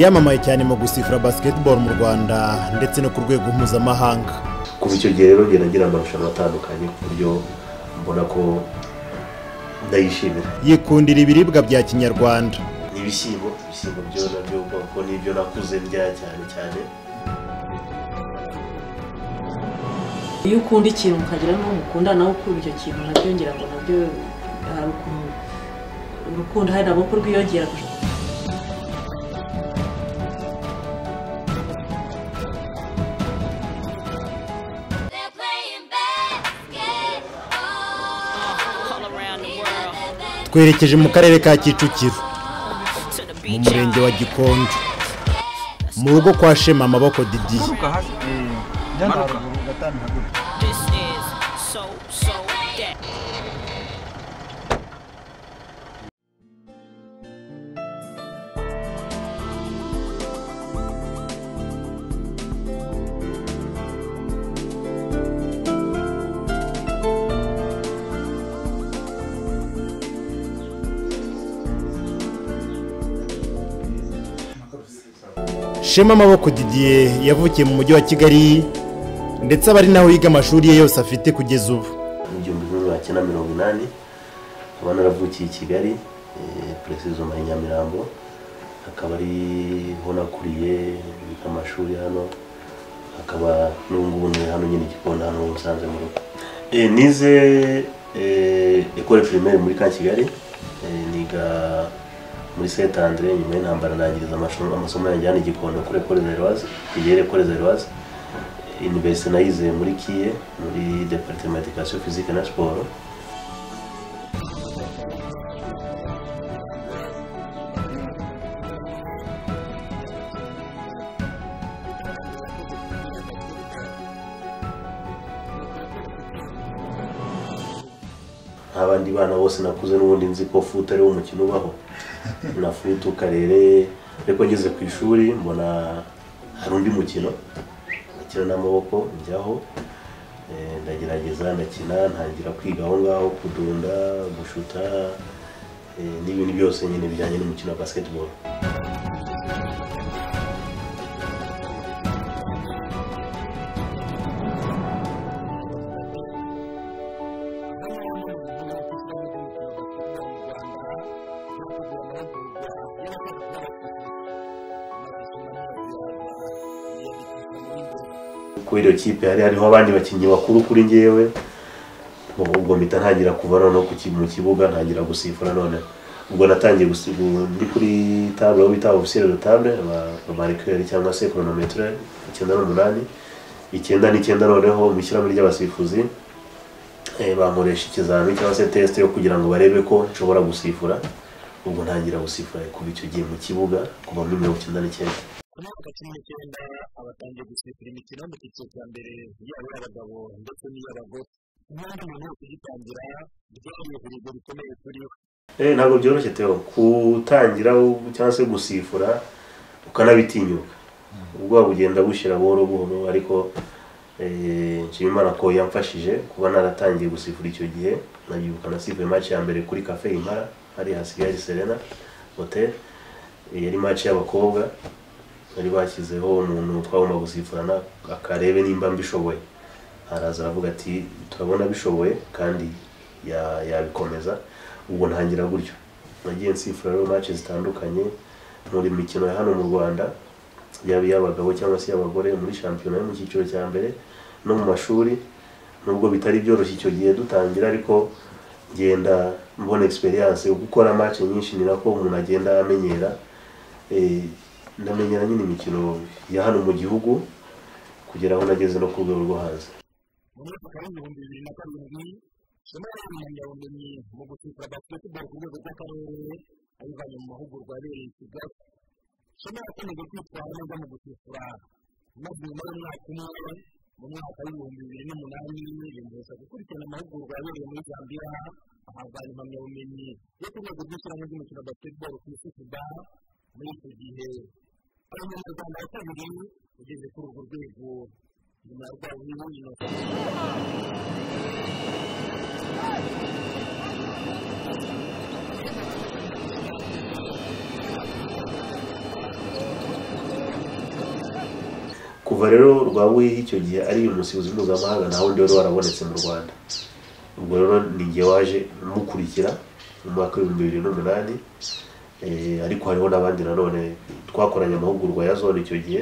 yamamaye cyane mu gusifura basiketiboro mu rwanda ndetse no ku rwego mpuzamahanga kuva icyo gihe rero ngenda ngira amarushanwa atandukanye ku buryo mbona ko ndayishimira yikundira ibiribwa bya kinyarwanda ibishyimbo ibishyimbo byo nabyo ubwoko n'ibyo nakuze ndya cyane cyane iyo ukunda ikintu ukagira n'uwo mukunda nawe ukunda icyo kintu nabyo ngira ngo nabyo hari ukuntu urukundo hari nabwo ko rwiyongera They're playing basketball. all around the world twerekeje mu karere ka kicukiro to the mu beach murenge wa gikonjo mu rugo kwa shema amaboko didiye this is so so that shema amaboko didiye yavukiye mu mujyi wa kigali ndetse aba ari naho yiga amashuri ye yose afite kugeza ubu mu gihumbi kimwe magana cyenda mirongo inani nkaba naravukiye i kigali puresizoma i nyamirambo akaba ariho nakuriye biga amashuri hano akaba n'ubu ngubu ni hano nyine igikoni hano musanze mu rugo Eh, nize ekore primaire muri ka kigali Eh, niga muri saint andre nyuma y'intambara nangiriza amashuri- amasomo yanjye hano i gikondo kuri ekore zeroise iyere ekore zeroise iniverisite nayize muri kiye muri deparitema edikasiyo fizike na siporo nk'abandi bana bose nakuze n'ubundi nzi ko futu ariwo mukino ubaho na futu karere ariko ngeze ku ishuri mbona hari undi mukino nakina n'amaboko njyaho eh, ndagerageza ndakina ntangira kwiga aho ngaho kudunda gushuta eh, n'ibintu byose nyine bijyanye n'umukino wa basketball kuri iyo kipe hari hariho abandi bakinnyi bakuru kuri ngewe ubwo ubwo mpita ntangira kuva noneho ku ki- mu kibuga ntangira gusifura noneho ubwo natangiye gusi- gu- ndi kuri tabule aho bita ofisiyeri do tabule amarikeri cyangwa se koronometire icyenda n'umunani icyenda n'icyenda noneho mu ishyirahamwe ry'abasifuzi eh, bankoresha ikizamini cyangwa se tesite yo kugira ngo barebe ko nshobora gusifura ubwo ntangira gusifura kuva icyo gihe mu kibuga kuva muri mirongo icyenda n'icyenda muri aka cumi n'icyenda abatangiye gusifura imikino mu cyiciro cya mbere yaba iy'abagabo ndetse n'iy'abagore n'abandi umuntu wese ugitangira byari ibirego bikomeye turiho Eh, ntabwo byoroshye Theo kutangira u- cyangwa se gusifura ukanabitinyuka ubwoba bugenda bushira buhoro buhoro ariko eh, nshima imana ko yamfashije kuba naratangiye gusifura icyo gihe nabyibuka nasifuye match ya mbere kuri cafe Impala hari hasigaye Serena hotel Eh, yari match y'abakobwa bari bashyizeho umuntu twagomba gusifurana akarebe nimba mbishoboye araza aravuga ati turabona bishoboye kandi ya- yabikomeza ubwo ntangira gutyo nagiye nsifura rero match zitandukanye muri mikino ya hano mu rwanda yaba iy'abagabo cyangwa se iy'abagore muri shampiyona yo mu cyiciro cya mbere no mu mashuri nubwo bitari byoroshye icyo gihe dutangira ariko ngenda mbona experience gukora match nyinshi ni nako umuntu agenda amenyera Eh, ndamenyera nyine imikino ya hano mu gihugu kugera aho nageze no ku rwego rwo hanze mu mwaka w'ibihumbi bibiri na karindwi somo y'ubumenyabumenyi mu gusifura basiketiboro ku rwego rw'akarere ayivanye mu mahugurwa abereye i kigali somo yakomeje kwitwara neza mu gusifura maze nyuma y'umwaka umwe mu mwaka w'ibihumbi bibiri n'umunani yiyongeza gukurikirana amahugurwa yabereye muri zambia ahabwa impamyabumenyi yo ku rwego rw'ishyirahamwe ry'umukino wa basiketiboro ku isi suda muri icyo gihe ari umunyarwanda wa kabiri ugeze kuri urwo rwego nyuma ya rwa buhiri kuva rero rwabuyeho icyo gihe ari umusifuzi mpuzamahanga nta wundi wari warabonetse mu rwanda ubwo rero ni jye waje mukurikira mu mwaka w'ibihumbi bibiri n'umunani Eh, ariko hariho n'abandi nanone twakoranye amahugurwa ya zone icyo gihe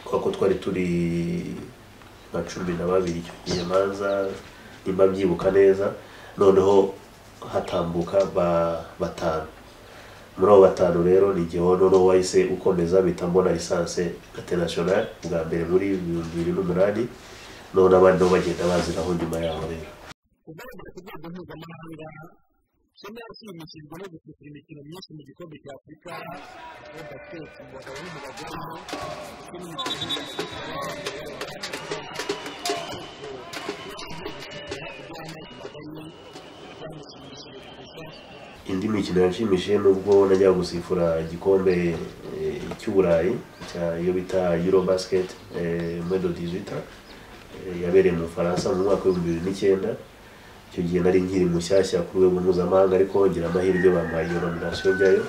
kubera ko twari turi nka cumi na babiri icyo gihe manza nimba mbyibuka neza noneho hatambuka ba batanu muri abo batanu rero ni igihe noneho wahise ukomeza bita mbona lisanse international bwa mbere muri ibihumbi bibiri n'umunani noneho n'abandi nabo bagenda baziraho nyuma yaho rero kugaragara ku rwego mpuzamahanga sena yashimishijwe no gusukura imikino myinshi mu gikombe cya afurika aho basiketi mu bagabo no mu bagore ndetse n'imikino mpuzamahanga indi mikino yanshimishije nubwo najya gusifura igikombe eh, cy'uburayi cya iyo bita euro basket mwedo dizita yabereye mu bufaransa mu mwaka w'ibihumbi bibiri n'icyenda icyo gihe nari nkiri mushyashya ku rwego mpuzamahanga ariko ngira amahirwe bampaye iyo nominasiyo njyayo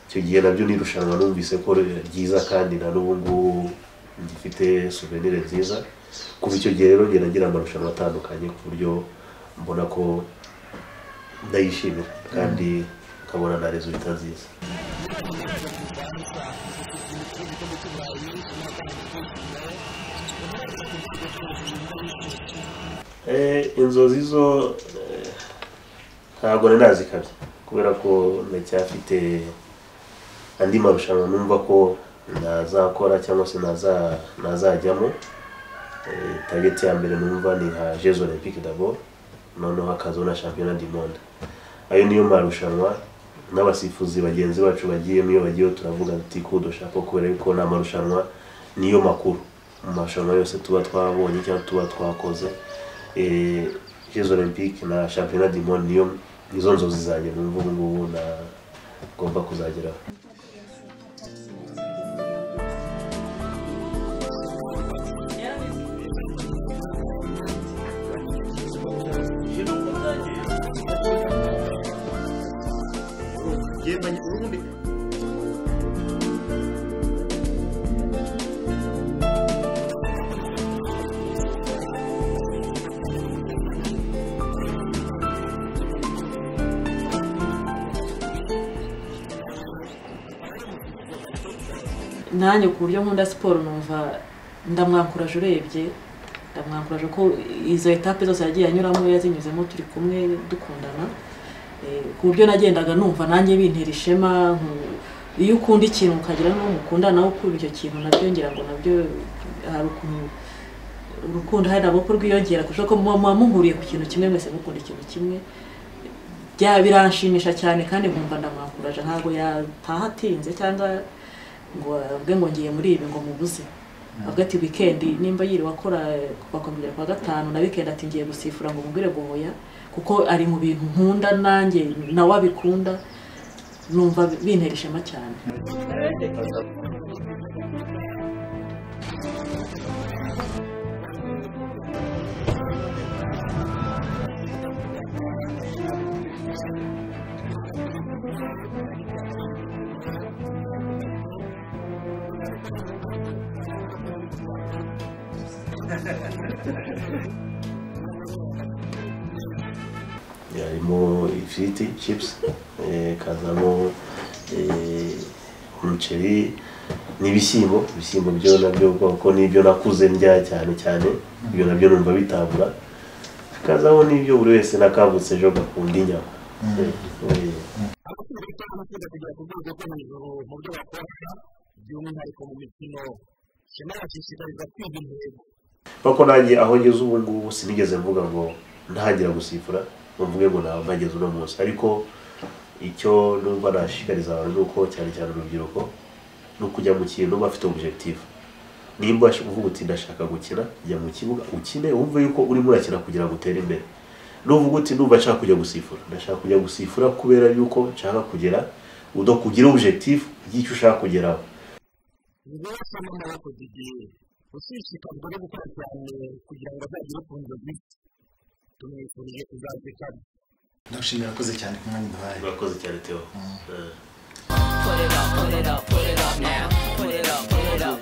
icyo gihe nabyo n'irushanwa numvise ko ryiza kandi na n'ubu ngubu gifite souvenir nziza kuva icyo gihe rero ngenda ngira amarushanwa atandukanye ku buryo mbona ko ndayishimira kandi nkabona na resultat nziza Eh, inzozi zo eh, ntabwo nari nazikabye kubera ko ndacyafite andi marushanwa numva ko nazakora cyangwa se naza- nazajyamo Eh, target ya mbere numva ni nka jeux olympique d'abord noneho hakazaho na championnat du monde ayo niyo marushanwa n'abasifuzi bagenzi bacu bagiyemo iyo bagiyeho turavuga tuti kudo shako kubera yuko ni amarushanwa niyo makuru mu marushanwa yose tuba twabonye cyangwa tuba twakoze Eh, jeux olympique na championnat du monde niyo nizo nzozi zanjye numva ubu ngubu na- ngomba kuzageraho yemanye ubundi nanjye ku buryo nkunda siporo numva ndamwakuraje urebye ndamwakuraje ko izo etape zose yagiye anyuramo yazinyuzemo turi kumwe dukundana Eh, ku buryo nagendaga numva nanjye bintera ishema nku- iyo ukunda ikintu ukagira n'uwo mukundana nawe ukunda icyo kintu nabyo ngira ngo nabyo hari ukuntu urukundo hari nabwo ko rwiyongera kurusha ko muba muba muhuriye ku kintu kimwe mwese mukunda ikintu kimwe bya biranshimisha cyane kandi nkumva ndamwakuraje ntabwo yataha atinze cyangwa ngo avuge ngo ngiye muri ibi ngo mubuze avuga ati wikendi nimba yiriwe akora kuva ku kongera kwa gatanu na wikendi ati ngiye gusifura ngo mubwire guhoya kuko ari mu bintu nkunda nanjye nawe abikunda numva bintera ishema cyane harimo ifiriti chips eh, kazamo eh, umuceri n'ibishyimbo ibishyimbo byo nabyo kuko nibyo nakuze ndya cyane cyane ibyo nabyo numva bitabura hakazaho n'ibyo buri wese nakangutse ejo gakunda inyama Eh, eh. abasore cyangwa abakunda kugera ku rwego rwo hejuru mu byo bakora by'umwihariko mu mikino sena yashishikariza kwiga intego kuko nanjye aho ngeze ubu ngubu sinigeze mvuga ngo ntangira gusifura ngo mvuge ngo ntabwo mpageze uno munsi ariko icyo numva nashishikariza abantu ni uko cyane cyane urubyiruko ni ukujya mu kintu bafite objective nimba uvuga uti ndashaka gukina jya mu kibuga ukine wumve yuko urimo urakina kugira ngo utere imbere nuvuga uti ndumva nshaka kujya gusifura ndashaka kujya gusifura kubera yuko nshaka kugera udakugira objective y'icyo ushaka kugeraho niba wasanga yakoze igihe ushishikajwe no gukora cyane kugira ngo azagere ku nzozi tumwifurije kuzazikana ndagushimira koze cyane ku mwanya uduhaye murakoze cyane Theo Eh. Thank put it up, put it up, put it up now. Put it up, put it up,